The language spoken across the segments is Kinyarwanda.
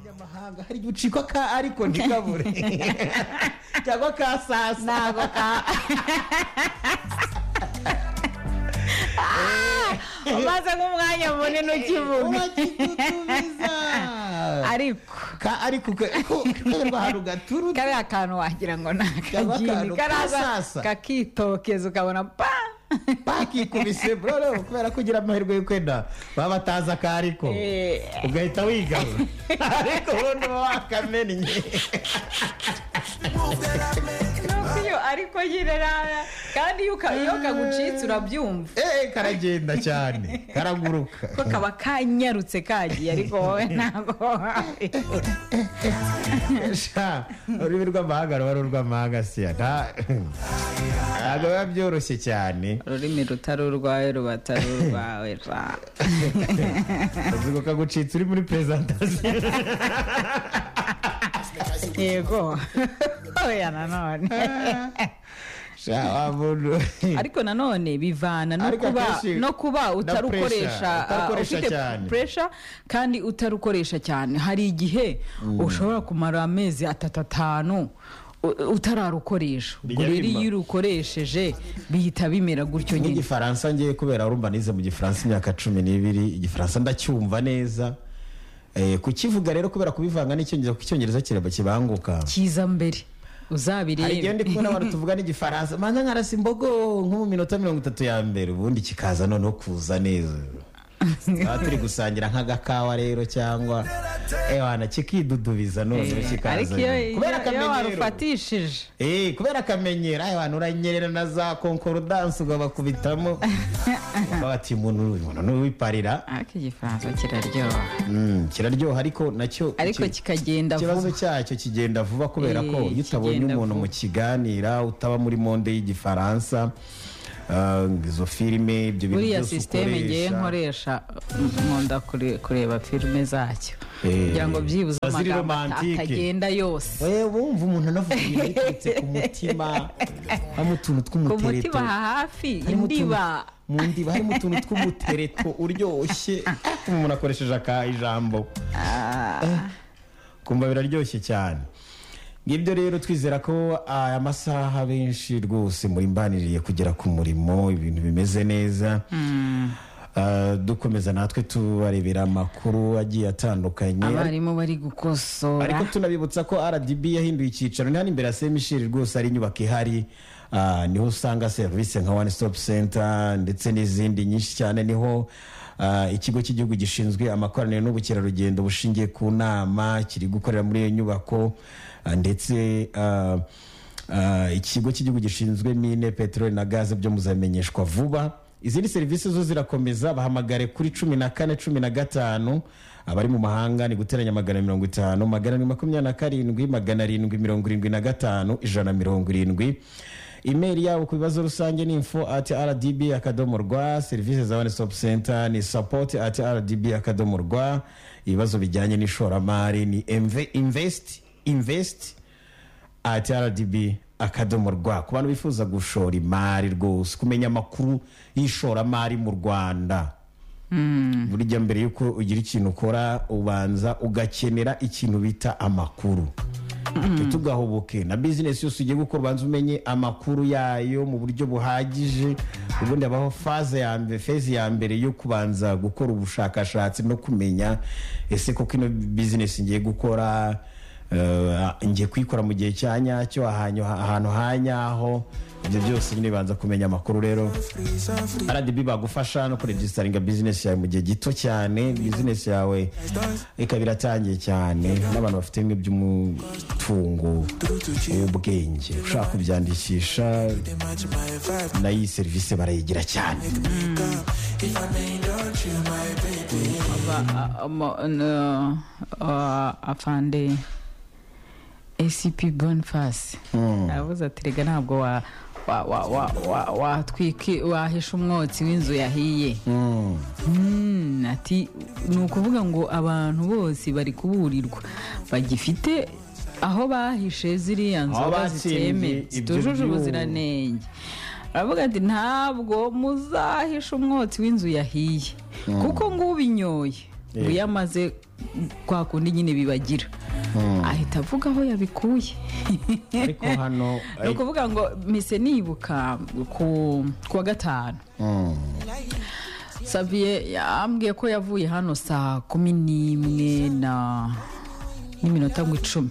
ntabwo hari igihe ucikwa ka ariko ntikabure cyangwa ka saa sita ntabwo ka umaze nk'umwanya munini ukivuga urakitutubiza ariko ka ariko kaberwa ahantu gaturutse kariya kantu wagira ngo ni Kaba akagini akantu karaza k'isasa. kakitokeza ukabona pa bakikubise buroro kubera ko ugira amahirwe yo kwenda baba batazi akariko Eh. ugahita wigarura ariko ubundi uba wakamennye Nuko iyo ariko nyine rara kandi iyo uka- iyo kagucitse urabyumva eee karagenda cyane karaguruka ko kaba kanyarutse kagiye ariko wowe ntabwo sha ururimi rw'amahanga ruba ari urw'amahanga siya nta- ntabwo biba byoroshye cyane ururimi rutari urwawe ruba atari urwawe ra uzi ko kagucitse uri muri perezantasiyo yego oya nanone sha wa muntu ariko nanone bivana no Ariko kuba akenshi no kuba na pressure, utarukoresha ah, utarukoresha ufite cyane. puresha kandi utarukoresha cyane hari igihe ushobora kumara amezi atatu atanu u- utararukoresha ubwo Bijya rero bimba. iyo urukoresheje bihita bimera gutyo nyine n'igifaransa ngiye kubera urumva nize mu gifaransa imyaka cumi n'ibiri igifaransa ndacyumva neza Eh, kukivuga rero kubera kubivanga n'icyongereza kuko icyongereza kiraba kibanguka kiza mbere hari igihe uzabirebe ndi kumwe n'abantu tuvuga n'igifaransa manza nkarasa imbogo nko mu minota mirongo itatu ya mbere ubundi kikaza noneho kuza neza tukaba turi gusangira nk'agakawa rero cyangwa ewana kikidudubiza noneho ariko kikaza kubera iyo iyo- iyo akamenyero warufatishije Eh, kubera akamenyero ayo abantu uranyerera na za konkorudanse ukabakubitamo bati umuntu uyu muntu n'uwiparira ariko igifaransa kiraryoha Mm, kiraryoha ariko nacyo ariko ki- kikagenda ikibazo vuba cyayo kigenda vuba kubera Eh, ko iyo utabonye kigenda umuntu vuba. mukiganira utaba muri monde y'igifaransa ah, izo filime ibyo bintu buriya byose sisiteme ngewe ukoresha nkoresha nkunda kure- kureba filime zacyo Eh, kugira ngo byibuze ziba ziri amagambo romantike. atagenda yose we wumva umuntu anavuga ibintu biturutse ku mutima harimo utuntu ku tw'umutereto mutima hafi harimo utuntu- indiba mu ndiba harimo utuntu tw'umutereto uryoshye umuntu akoresheje aka ijambo Eh, kumva biraryoshye cyane ngibyo rero twizera ko aya masaha benshi rwose muri mbaniriye kugera ku murimo ibintu bimeze neza Ah, dukomeza natwe tubarebera amakuru agiye atandukanye abarimu bari ariko gukosora tunabibutsa ko rdb yahinduye icyicaro ni hano imbere ya semisheri rwose hari inyubako ihari Ah, niho usanga serivisi nka one stop center ndetse n'izindi nyinshi cyane niho ah, ikigo cy'igihugu gishinzwe amakoraniro n'ubukerarugendo bushingiye ku nama kiri gukorera muri iyo nyubako Ah, ndetse ah, ah, ikigo cy'igihugu gishinzwe mine peteroli na gaze byo muzamenyeshwa vuba izindi serivisi zo zirakomeza bahamagare kuri cumi na kane cumi na gatanu abari mu mahanga ni guteranya magana mirongo itanu magana arindwi makumyabiri na karindwi magana arindwi mirongo irindwi na gatanu ijana na mirongo irindwi imeri yabo ku bibazo rusange ni info ati rdb akadomo rwa serivisi za one stop center ni support ati rdb akadomo rwa ibibazo bijyanye n'ishoramari ni MV invest invest ati rdb akadomo rwa ku bantu bifuza gushora imari rwose kumenya amakuru y'ishoramari mu rwanda burya mbere y'uko ugira ikintu ukora ubanza ugakenera ikintu bita amakuru tugahubuke na bizinesi yose ugiye gukora ubanza umenye amakuru yayo mu buryo buhagije ubundi habaho faze ya mbere fezi ya mbere yo kubanza gukora ubushakashatsi no kumenya ese koko ino bizinesi ngiye gukora eh, ngiye kuyikora mu gihe cya nyacyo ahanyu- ahantu ha nyaho ibyo byose nyine bibanza kumenya amakuru rero RDB bagufasha no kuregisitaringa bizinesi yawe mu gihe gito cyane bizinesi yawe ikaba iratangiye cyane n'abantu bafite bimwe by'umutungo w'ubwenge ushaka kubyandikisha nayo iyi serivisi barayigira cyane afande acp bonifasi aravuze ati rega ntabwo wa- wa- wa- wa- wa- watwiki wahisha umwotsi w'inzu yahiye Mm, ati ni ukuvuga ngo abantu bose bari kuburirwa bagifite aho bahishe ziriya Aho nzoga batsindiye zitemewe ibyo zitujuje byuma. ubuziranenge aravuga ati ntabwo muzahisha umwotsi w'inzu yahiye kuko ngo ubinyoye uyamaze kwa kundi nyine bibagira ahita avuga aho yabikuye ariko hano ni ukuvuga ngo mise nibuka ku wa gatanu saviye yambwiye ko yavuye hano saa kumi n'imwe na n'iminota ngo icumi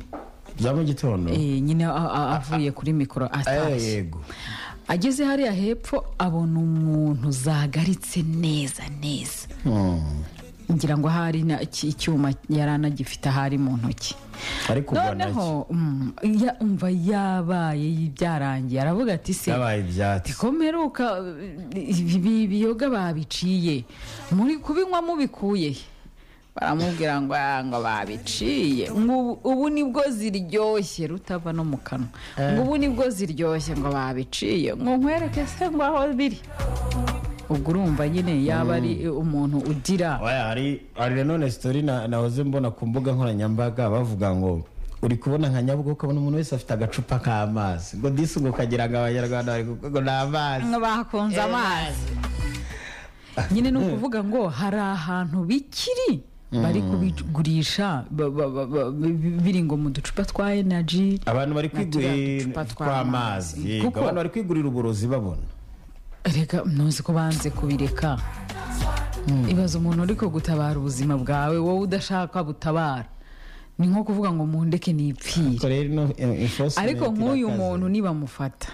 za mu gitondo Eh, nyine a- a- avuye kuri mikoro Eh, atashye yego ageze hariya hepfo abona umuntu zagaritse neza neza Mm. ngira ngo hari na- iki- icyuma yari anagifite ahari mu ntoki ariko ubona iki noneho mm, ya- umva yabaye byarangiye aravuga ati se yabaye ibyatsi komeruka ibi ibi- biyoga babiciye muri kubinywa mubikuye he?" baramubwira ngo "Ah, ngo babiciye ngo ubu- ubu nibwo ziryoshye rutava no mu kanwa ngo ubu nibwo ziryoshye ngo babiciye ngo nkwereke se ngo aho biri ubwo urumva nyine yaba ari umuntu ugira Oya, hari hari nanone sitori na- nahoze mbona ku mbuga nkoranyambaga bavuga ngo uri kubona nka nyabugogo ukabona umuntu wese afite agacupa k'amazi ngo disi ngo kagira ngo abanyarwanda bari kuko ngo ni amazi ngo bakunze amazi nyine ni ukuvuga ngo hari ahantu bikiri bari kubigurisha ba- ba- ba- ba- bi- biri ngo mu ducupa twa enaji abantu bari kwigurira Naturiya ducupa tw'amazi. tw'amazi yego, Kuko- abantu bari kwigurira uburozi babona reka ntuzi ko banze kubireka ibaza umuntu uri gutabara ubuzima bwawe wowe udashaka butabara ni nko kuvuga ngo mundeke nipfire Ariko rero ino enforcement ariko nk'uyu irakaze. muntu nibamufata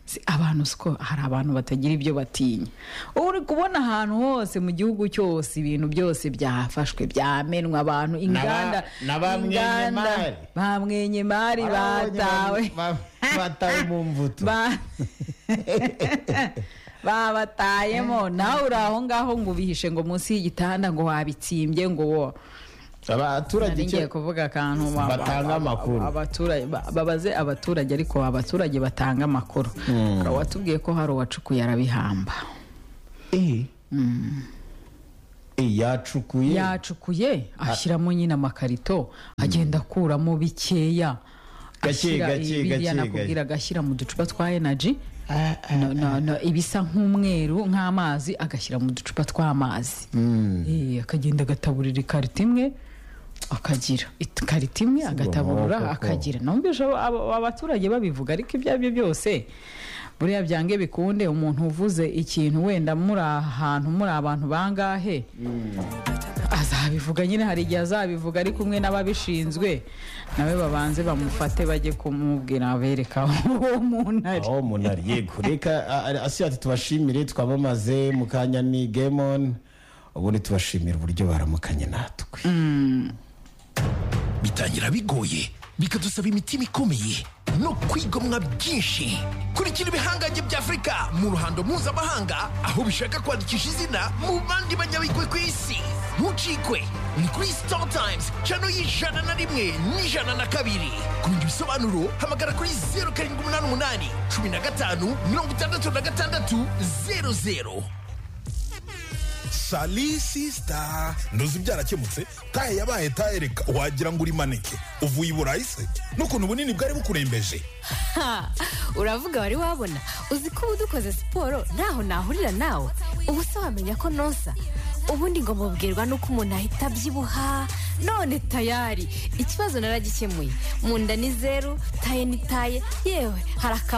Si abantu siko hari abantu batagira ibyo batinya uba uri kubona ahantu hose mu gihugu cyose ibintu byose byafashwe byamenwa abantu inganda na ba inganda- mwenyemari. ba mwenyemari Barabonye batawe ba- ba- batawe mu mvuto Ba- babatayemo nawe uri aho ngaho ngo ubihishe ngo munsi y'igitanda ngo wabitsimbye ngo wo abaturage nari ngiye icyo kuvuga akantu wa- wa- batanga amakuru abaturage ba- babaze abaturage ariko abaturage batanga amakuru Hari uwatubwiye ko hari uwacukuye arabihamba Eh. Eh, yacukuye yacukuye ashyiramo nyine amakarito agenda akuramo bikeya Gake, Ashyira gake, biriya gake, nakubwira agashyira mu ducupa twa enaji Ah, ibisa nk'umweru nk'amazi agashyira mu ducupa tw'amazi Eh, akagenda agataburira ikarita imwe akagira It- ikarita imwe agataburura koko. akagira numvise abo- abo- abaturage babivuga ariko ibyo ari byo byose buriya byange bikunde umuntu uvuze ikintu wenda muri ahantu muri abantu bangahe azabivuga nyine hari igihe azabivuga ari kumwe n'ababishinzwe nawe babanze bamufate bajye kumubwira bereka uwo muntu ari aho umuntu ari yego reka a- a- asi ati tubashimire twamamaze mu kanya ni gemon ubundi tubashimira uburyo baramukanye natwe bitangira bigoye bikadusaba imitima ikomeye no kwigomwa byinshi kurikira ibihangange bya afurika mu ruhando mpuzamahanga aho bishaka kwandikisha izina mu bandi banyabigwi ku isi ntucikwe ni kuri star times cano y'ijana na rimwe n'ijana na kabiri ku bindi bisobanuro hamagara kuri zeru karindwi umunani umunani cumi na gatanu mirongo itandatu na gatandatu zeru zeru shalisi sita ntuzi byarakemutse taye yabaye taye reka wagira ngo uri maneke uvuye i burayi se n'ukuntu bunini bwari bukurembeje Ha! uravuga wari wabona uzi ko ubu dukoze siporo ntaho nahurira nawe ubu se wamenya ko nonsa ubundi ngo mubwirwa n'uko umuntu ahita abyibuha none tayari ikibazo naragikemuye mu nda ni zeru taye ni taye yewe hari akaba